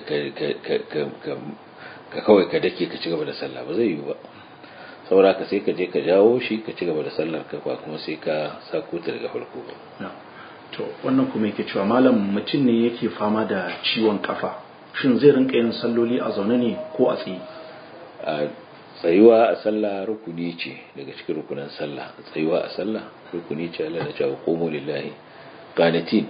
ka kawai ka dake ka ci gaba da sallah ba zai yi ba saura ka sai ka je ka jawo shi ka ci gaba da sallar ka ba kuma sai ka sako ta daga farko ba to wannan kuma yake cewa malam mutum ne yake fama da ciwon kafa shin zai rinka yin salloli a zaune ne ko a tsaye a tsayuwa a sallah rukuni ce daga cikin rukunan sallah tsayuwa a sallah rukuni ce Allah da cewa qumu lillahi qanitin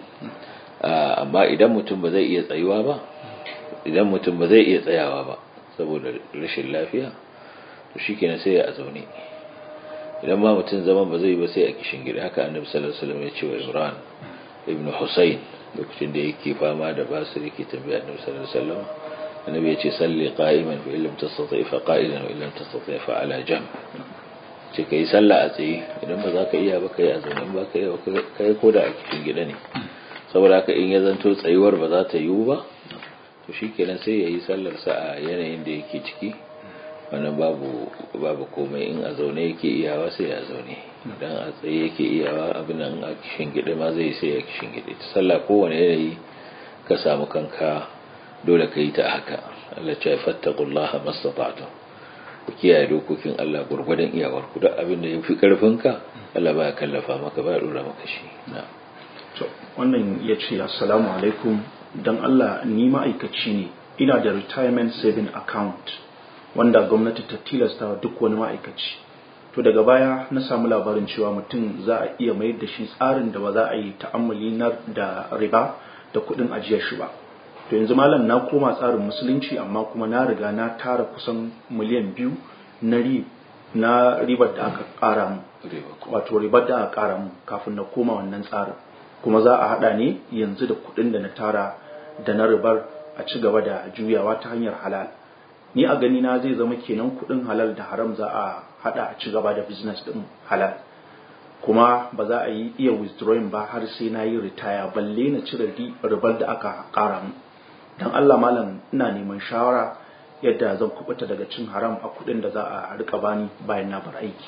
amma idan mutum ba zai iya tsayuwa ba idan mutum ba zai iya tsayawa ba saboda rashin lafiya to shikenan sai ya zaune idan ma mutum zaman ba zai ba sai a kishin gida haka annabi sallallahu alaihi wasallam ya ce wa Imran ibn Husayn lokacin da yake fama da basir yake tambaya annabi sallallahu alaihi wasallam annabi ya ce salli qa'iman fa illam tastati fa qa'idan wa illam tastati fa ala jam ce kai sallah a tsaye idan ba za ka iya ba kai a zaune ba ka iya ba kai ko da a cikin gida ne saboda haka in ya zanto tsayuwar ba za ta yiwu ba to shikenan sai ya yi sallar sa a yanayin da yake ciki wannan babu babu komai in a zaune yake iyawa sai ya zaune dan a tsaye yake iyawa abin nan a kishin gida ma zai sai ya kishin gida ta sallah kowane yanayi ka samu kanka dole ka yi ta haka Allah ce fattaqullaha mastata'tum ku kiyaye dokokin Allah gurgurdan iyawar ku duk abin da yafi karfin ka Allah baya kallafa maka ba dora maka shi na'am to wannan yace assalamu alaikum dan Allah ni ma'aikaci ne ina da retirement saving account wanda gwamnati ta tilasta duk wani ma'aikaci to daga baya na samu labarin cewa mutum za a iya mayar da shi tsarin da ba za a yi ta'ammali na da riba da kuɗin ajiyar shi ba to yanzu malam na koma tsarin musulunci amma kuma na riga na tara kusan miliyan biyu na ri na ribar da aka ƙara mu wato ribar da aka ƙara mu kafin na koma wannan tsarin kuma za a haɗa ne yanzu da kuɗin da na tara da na ribar a ci gaba da juyawa ta hanyar halal ni a gani na zai zama kenan kuɗin halal da haram za a haɗa a ci gaba da business ɗin halal kuma ba za a yi iya withdrawing ba har sai na yi ritaya balle na cire ribar da aka ƙara mu don Allah malam ina neman shawara yadda zan kubuta daga cin haram a kuɗin da za a rika bani bayan na bar aiki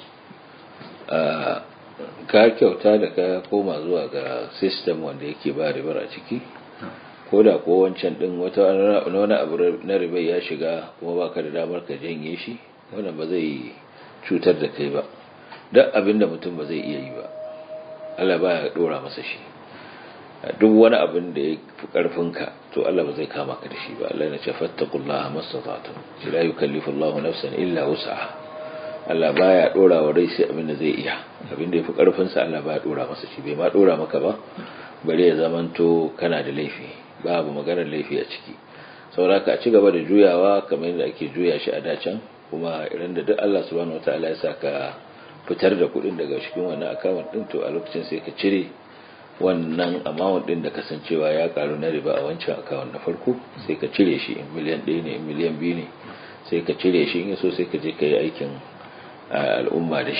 ka kyauta da ka koma zuwa ga system wanda yake ba ribar a ciki ko da ko wancan din wata wani abu na riba ya shiga kuma baka da damar ka janye shi wannan ba zai cutar da kai ba duk abin da mutum ba zai iya yi ba Allah ba ya dora masa shi duk wani abin da ya fi karfinka to Allah ba zai kama ka da shi ba Allah ya ce fattaqullaha mastata'tum la yukallifu Allahu nafsan illa wus'aha Allah baya dora wa rai sai abin da zai iya abin da ya fi karfin sa Allah baya dora masa shi bai ma dora maka ba bare ya zamanto kana da laifi babu maganar laifi a ciki saboda ka ci gaba da juyawa kamar yadda ake juya shi a dacan kuma idan da duk Allah subhanahu wataala ya saka fitar da kuɗin daga cikin wannan account din to a lokacin sai ka cire wannan amount din da kasancewa ya karu na riba a wancan account na farko sai ka cire shi in miliyan ɗaya ne in miliyan biyu ne sai ka cire shi in so sai ka je ka yi aikin al'umma da shi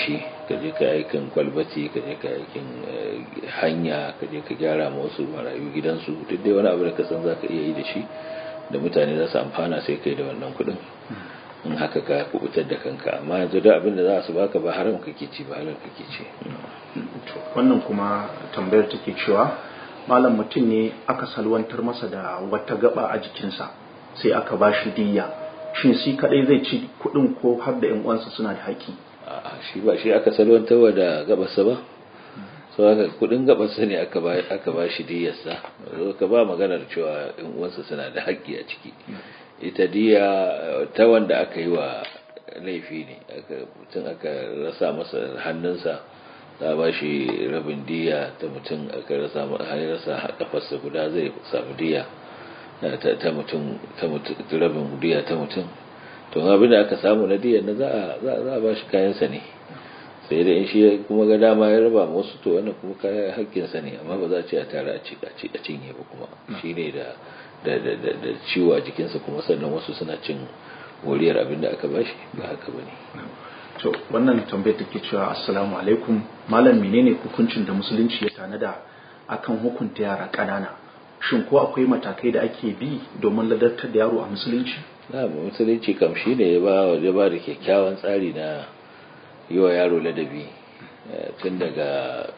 ka je ka aikin kwalbati ka je ka aikin hanya ka je ka gyara ma wasu marayu gidansu duk dai wani abu da ka san za ka iya yi da shi da mutane za su amfana sai kai da wannan kuɗin in haka ka kubutar da kanka amma yanzu da abin da za su baka ba haram kake ci ba halal kake ci wannan kuma tambayar take cewa malam mutum ne aka salwantar masa da wata gaba a jikinsa sai aka ba shi diya shin shi kadai zai ci kuɗin ko har da yan uwansa suna da haƙƙi a shi ba shi aka salwantarwa da gabarsa ba so haka kudin gabarsa ne aka ba aka ba shi diyarsa ka ba maganar cewa yan uwansa suna da haƙƙi a ciki ita diya ta wanda aka yi wa laifi ne aka mutum aka rasa masa hannunsa za ba shi rabin diya ta mutum aka rasa rasa kafarsa guda zai samu diya ta mutum rabin diya ta mutum to abin da aka samu na diyan na za a ba shi kayansa ne sai da in shi kuma ga dama ya raba wasu to wannan kuma kayan hakkinsa ne amma ba za a ce a tare a cinye ba kuma shi ne da da ciwo a jikinsa kuma sannan wasu suna cin moriyar abin da aka bashi ba haka ba ne to wannan tambayar take cewa assalamu alaikum malam menene hukuncin da musulunci ya tanada akan hukunta yara ƙanana shin ko akwai matakai da ake bi domin ladartar da yaro a musulunci na musulunci kam shi ne ya ba ya ba da kyakkyawan tsari na yi wa yaro ladabi tun daga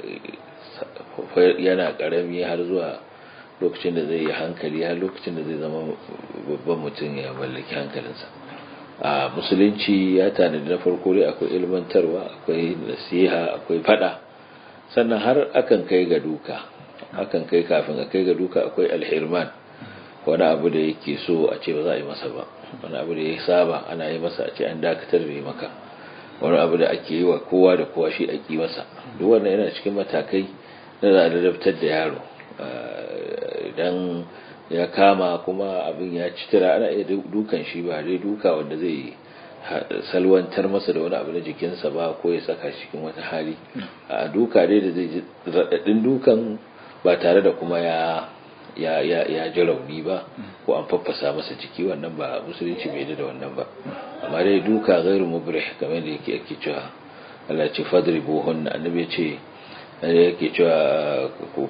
yana karami har zuwa lokacin da zai yi hankali har lokacin da zai zama babban mutum ya mallaki hankalinsa a musulunci ya tanadi na farko dai akwai ilmantarwa akwai nasiha akwai fada sannan har akan kai ga duka akan kai kafin a kai ga duka akwai alhirman wani abu da yake so a ce ba za a yi masa ba wani abu da ya saba ana yi masa a ce an dakatar da maka wani abu da ake yi wa kowa da kowa shi ake masa duk wannan yana cikin matakai na za a ladabtar da yaro idan ya kama kuma abin ya ci tira ana iya dukan shi ba dai duka wanda zai salwantar masa da wani abu na jikinsa ba ko ya saka shi cikin wata hali a duka dai da zai ji raɗaɗin dukan ba tare da kuma ya ya ya ya ji rauni ba ko an faffasa masa jiki wannan ba musulunci bai da wannan ba amma dai duka gairu mubrih kamar da yake ake cewa Allah ya ce fadribuhun annabi ya ce yake cewa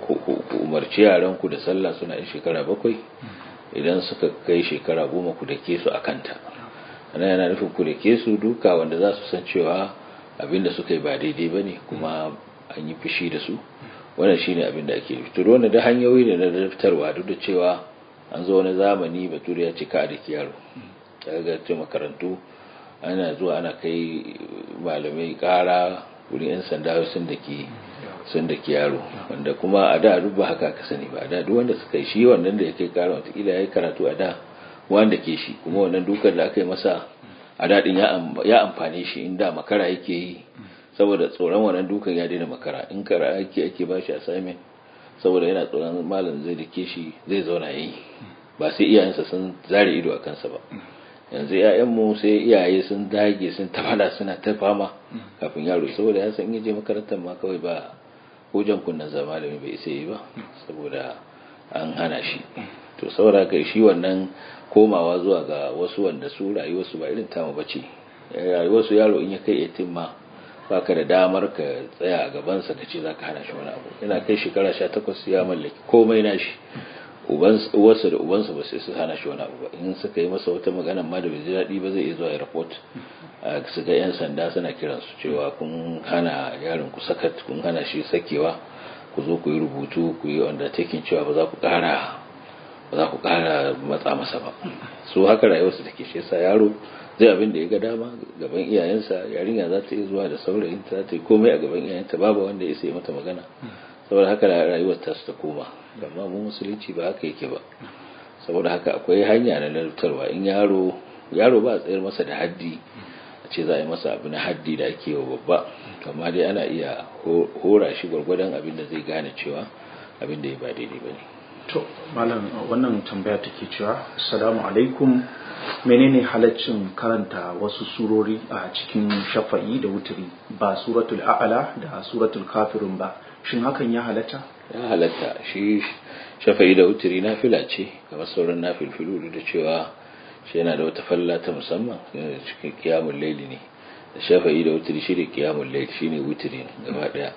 ku umarci yaran ku da sallah suna yin shekara bakwai idan suka kai shekara goma ku dake su a kanta ana yana nufin ku dake su duka wanda za su san cewa abinda suka yi ba daidai ba ne kuma an yi fushi da su wannan shine abin da ake nufi to wannan da hanyoyi ne na daftarwa duk da cewa an zo wani zamani bature ya ce ka da yaro daga ce makarantu ana zuwa ana kai malamai kara wurin yan sanda sun da ke sun da ke yaro wanda kuma a da duk ba haka ka sani ba a da duk wanda suka yi shi wannan da ya kai kara watakila ya yi karatu a da wanda ke shi kuma wannan dukan da aka yi masa a daɗin ya amfane shi inda makara yake yi saboda tsoron wannan dukan ya daina makara in kara ake ake ba shi assignment saboda yana tsoron malam zai dake shi zai zauna yi ba sai iyayensa sun zare ido a kansa ba yanzu ‘ya'yanmu sai iyaye sun dage sun tafada suna ta fama kafin yaro saboda ya san in je makarantar ma kawai ba hujjan kunnan zama da bai isa yi ba saboda an hana shi to saboda kai shi wannan komawa zuwa ga wasu wanda su rayuwarsu ba irin tamu ba ce rayuwarsu yaro in ya kai yatim ma baka da damar ka tsaya a gabansa ka ce za ka hana shi wani abu yana kai shekara sha takwas ya mallaki komai na shi uwarsa da ubansa ba sai su hana shi wani abu ba in suka yi masa wata magana ma da bai ji daɗi ba zai iya zuwa ya report su ga yan sanda suna kiran su cewa kun hana yaron ku sakat kun hana shi sakewa ku zo ku yi rubutu ku yi undertaking cewa ba za ku ƙara ba za ku ƙara matsa masa ba su haka rayuwarsa take shi yasa yaro zai abin da ya ga dama gaban iyayensa yarinya za ta iya zuwa da saurayinta za ta yi komai a gaban iyayenta babu wanda ya sai mata magana saboda haka rayuwar ta ta koma amma mu musulunci ba haka yake ba saboda haka akwai hanya na lantarwa in yaro yaro ba a tsayar masa da haddi a ce za a yi masa abu na haddi da ake wa babba amma dai ana iya hora shi gwargwadon abin da zai gane cewa abin da ya ba daidai ba ne to malam wannan tambaya take cewa assalamu alaikum menene halaccin karanta wasu surori a cikin shafa'i da wuturi ba suratul a'la da suratul kafirun ba shin hakan ya halatta ya halatta shi shafa'i da wuturi na fila ce kamar sauran na filfilu da cewa shi yana da wata falla ta musamman cikin kiyamun laili ne shafa'i da wutiri shi ne kiyamun lail shi ne wutiri gaba daya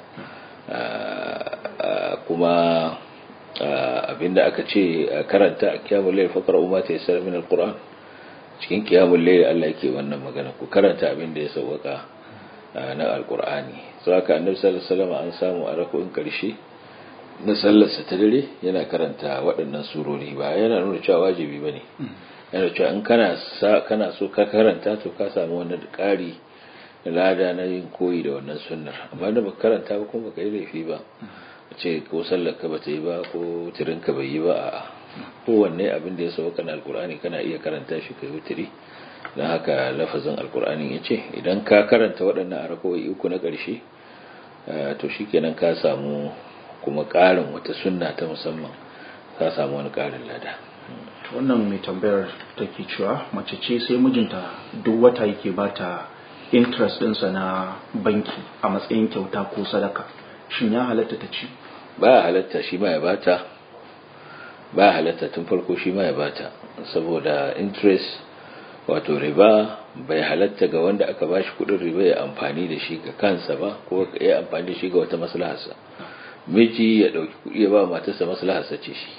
kuma abinda aka ce karanta a kiyamun lail fakar umar ta yasar min alquran cikin kiyamun lail Allah yake wannan magana ku karanta abinda ya sauwaka na alqur'ani sau haka annabi sallallahu alaihi wasallam an samu a rako'in karshe na sallarsa ta dare yana karanta waɗannan surori ba yana nuna cewa wajibi bane yana cewa in kana kana so ka karanta to ka samu wani ƙari lada na yin koyi da wannan sunnar amma da baka karanta ba kuma baka yi laifi ba a ce ko sallar ka bata yi ba ko tirin ka bai yi ba a kowanne abin da ya sauka na alkur'ani kana iya karanta shi kai wutiri don haka lafazin alkur'ani ya ce idan ka karanta waɗannan arakowai uku na ƙarshe to shikenan ka samu kuma ƙarin wata sunna ta musamman ka samu wani ƙarin lada wannan mai tambayar take cewa mace ce sai mijinta duk wata yake bata interest ɗinsa na banki a matsayin kyauta ko sadaka shin ya halatta ta ci ba halatta shi ma ya bata ba halatta tun farko shi ma ya bata saboda interest wato riba bai halatta ga wanda aka bashi kudin riba ya amfani da shi ga kansa ba ko ya amfani da shi ga wata maslaharsa miji ya dauki kudi ya ba matarsa maslaharsa ce shi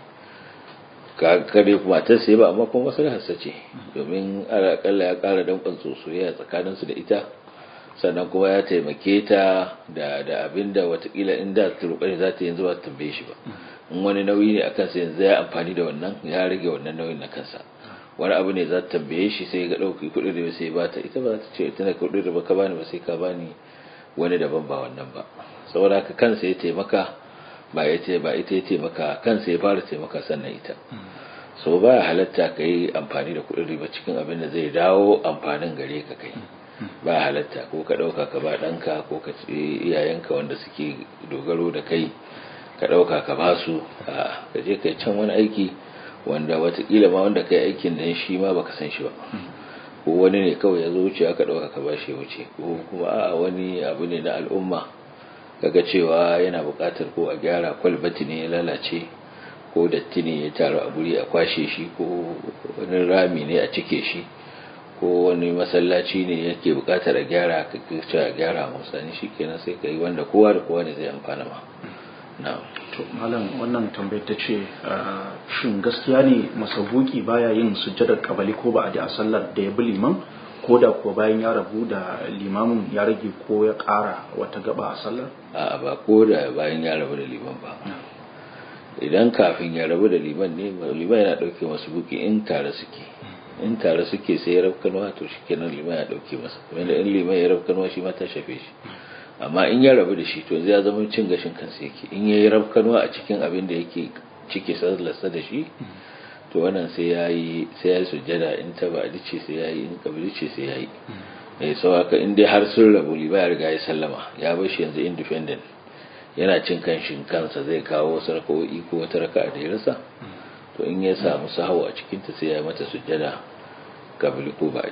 kare matarsa ya ba amma kuma maslaharsa ce domin akalla ya kara danƙon sosoya tsakaninsu da ita sannan kuma ya taimake ta da da abinda watakila inda ta roƙa za ta yanzu ba ta tambaye shi ba in wani nauyi ne akan sa yanzu ya amfani da wannan ya rage wannan nauyin na kansa wani abu ne za ta tambaye shi sai ga ɗauki kuɗin da sai ba ta ita ba za ta ce tana kuɗin da ba ka bani ba sai ka bani wani daban ba wannan ba saboda haka kansa ya taimaka ba ya ce ba ita ya taimaka kansa ya fara taimaka sannan ita so ba halatta ka yi amfani da kuɗin riba cikin abin da zai dawo amfanin gare ka kai ba halatta ko ka ɗauka ka ba ɗanka ko ka ce iyayenka wanda suke dogaro da kai ka ɗauka ka ba su ka je ka can wani aiki wanda watakila ma wanda kai aikin nan shi ma baka san shi ba ko wani ne kawai ya zo wuce aka ɗauka ka ba shi wuce ko kuma a wani abu ne na al'umma kaga cewa yana buƙatar ko a gyara kwalbati ne ya lalace ko datti ne ya taru a guri a kwashe shi ko wani rami ne a cike shi ko wani masallaci ne yake bukatar a gyara ka ce a gyara musani shi kenan sai ka yi wanda kowa da kowa ne zai amfana ma na to malam wannan tambayar ta ce shin gaskiya ne masabuki baya yin sujjadar kabali ko ba a da a sallar da ya bi liman ko da kuwa bayan ya rabu da limamin ya rage ko ya ƙara wata gaba a sallar a ba ko da bayan ya rabu da liman ba idan kafin ya rabu da liman ne liman yana ɗauke masu buki in tare suke in tare suke sai ya rabkanwa to shi kenan liman ya ɗauke masa wanda in liman ya rabkanwa shi ma ta shafe shi amma in ya rabu da shi to zai zama cin gashin kansa yake in ya yi rabkanwa a cikin abin da yake cike sallarsa da shi to wannan sai ya yi sai ya yi sujjada in ta ba ce sai ya yi in kabili ce sai ya yi eh sau haka in dai har sun rabu liman ya riga ya sallama ya bar shi yanzu independent yana cin kanshin kansa zai kawo wasu raka'o'i ko wata raka'a da ya rasa to in ya samu sahawa a cikinta sai ya mata sujjada kabili ko ba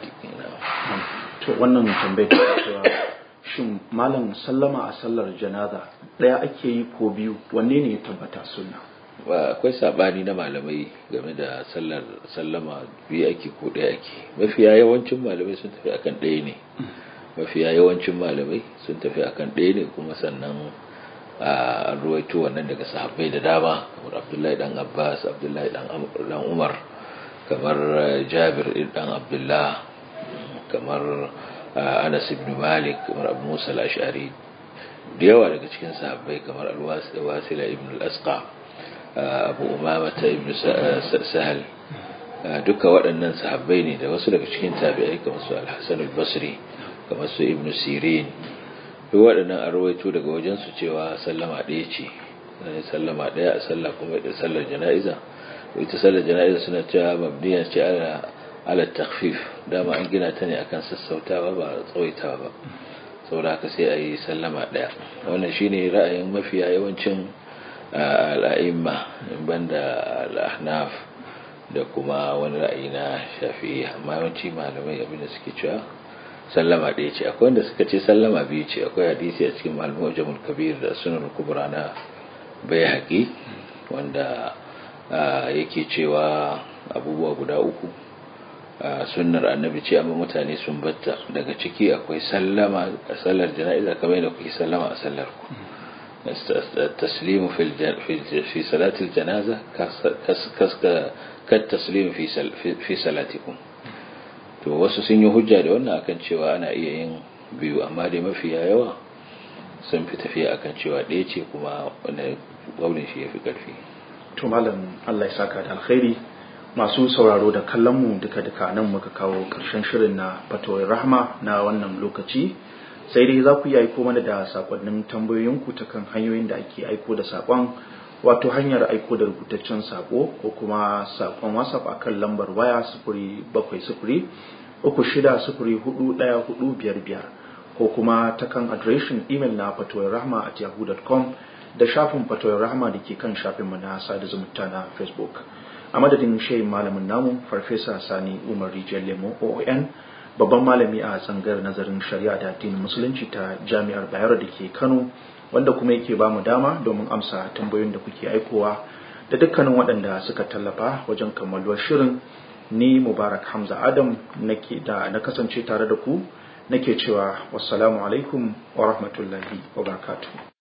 to wannan tambayar ta cewa shin malam sallama a sallar janaza ɗaya ake yi ko biyu wanne ne ya tabbata sunna ba akwai sabani na malamai game da sallar sallama biyu ake ko ɗaya ake mafiya yawancin malamai sun tafi akan ɗaya ne mafiya yawancin malamai sun tafi akan ɗaya ne kuma sannan a ruwaito wannan daga sahabbai da dama kamar abdullahi dan abbas abdullahi dan umar kamar jabir dan abdullah kamar anas ibn malik kamar abu musa al-ash'ari da yawa daga cikin sahabbai kamar al-wasila ibn al-asqa abu umamata ibn sahal duka waɗannan sahabbai ne da wasu daga cikin tabi'ai kamar su al-hasan al-basri kamar su ibn sirin duk waɗannan a rawaito daga wajensu cewa sallama ɗaya ce sallama ɗaya a sallah kuma da sallar jana'iza ita sallar jana'iza suna cewa mabniya ce ala ala takhfif dama an gina ta ne akan sassautawa ba tsawaitawa ba saboda haka sai a yi sallama ɗaya wannan shine ra'ayin mafiya yawancin al'a'imma banda al'ahnaf da kuma wani ra'ayi na shafi'i amma yawanci malamai abinda suke cewa sallama ɗaya ce akwai wanda suka ce sallama biyu ce akwai hadisi a cikin malamu jamul kabir da sunan kubra na bai haƙi wanda yake cewa abubuwa guda uku sunnar annabi ce amma mutane sun batta daga ciki akwai sallama a sallar jana'iza kamar da kuke sallama a sallar ku التسليم في في صلاة الجنازة كالتسليم في في صلاتكم to wasu sun yi hujja da wannan akan cewa ana iya yin biyu amma dai mafiya yawa sun fi tafiya akan cewa ɗaya ce kuma wanda ƙaunin shi ya fi ƙarfi to malam Allah ya saka da alkhairi masu sauraro da kallon mu duka duka nan muka kawo ƙarshen shirin na fatawar rahma na wannan lokaci sai dai za ku yi aiko mana da sakonnin tambayoyinku ta kan hanyoyin da ake aiko da sakon wato hanyar aiko da rubutaccen sako ko kuma sakon whatsapp akan lambar waya sifiri bakwai sifiri uku shida sifiri hudu ɗaya hudu biyar biyar ko kuma ta kan adireshin imel na fatoyin rahma at yahoo.com da shafin fatoyin rahma da ke kan shafinmu na sada zumunta na facebook a madadin shayin malamin namu farfesa sani umar rijiyar lemo oon babban malami a tsangar nazarin shari'a da addinin musulunci ta jami'ar bayero da ke kano wanda kuma yake ba mu dama domin amsa tambayoyin da kuke aikowa da dukkanin waɗanda suka tallafa wajen kammaluwar shirin ni mubarak hamza adam nake da na kasance tare da ku nake cewa wassalamu alaikum wa rahmatullahi wa barakatuh